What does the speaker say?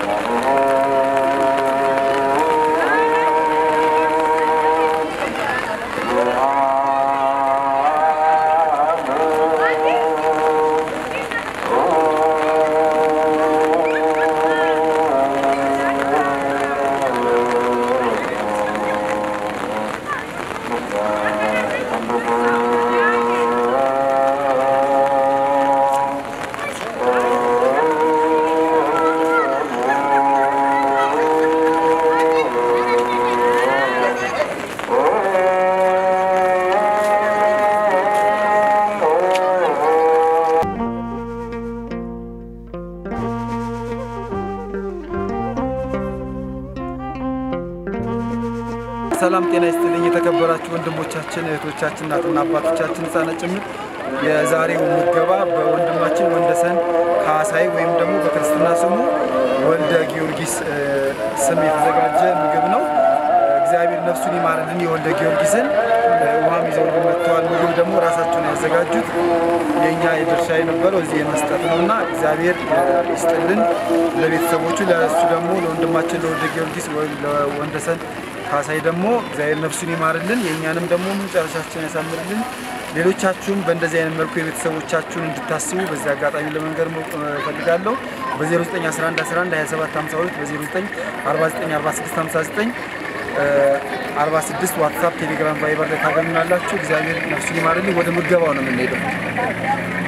ሰላም ጤና ይስጥልኝ። የተከበራችሁ ወንድሞቻችን፣ እህቶቻችን፣ እናትና አባቶቻችን ሕፃናት ጭምር የዛሬው ምገባ በወንድማችን ወንደሰን ካሳይ ወይም ደግሞ በክርስትና ስሙ ወልደ ጊዮርጊስ እ፣ ስም የተዘጋጀ ምግብ ነው። እግዚአብሔር ነፍሱን ይማርልን። የወልደ ጊዮርጊስን እ፣ ውሃም ይዘው መጥተዋል። ምግብ ደግሞ ራሳቸውን ያዘጋጁት የእኛ የድርሻ የነበረው እዚህ የመስጠት ነው እና እግዚአብሔር ይስጥልን ለቤተሰቦቹ፣ ለእሱ ደግሞ ለወንድማችን ለወልደ ጊዮርጊስ ወይም ለወንደሰን ካሳይ ደግሞ እግዚአብሔር ነፍሱን ይማርልን፣ የእኛንም ደግሞ መጨረሻችን ያሳምርልን። ሌሎቻችሁም በእንደዚህ አይነት መልኩ የቤተሰቦቻችሁን እንድታስቡ በዚህ አጋጣሚ ለመንገር እፈልጋለሁ። በ0911112752 በ09494659 46 ዋትሳፕ፣ ቴሌግራም፣ ቫይበር ላይ ታገኙናላችሁ። እግዚአብሔር ነፍሱን ይማርልኝ። ወደ ምገባው ነው የምንሄደው።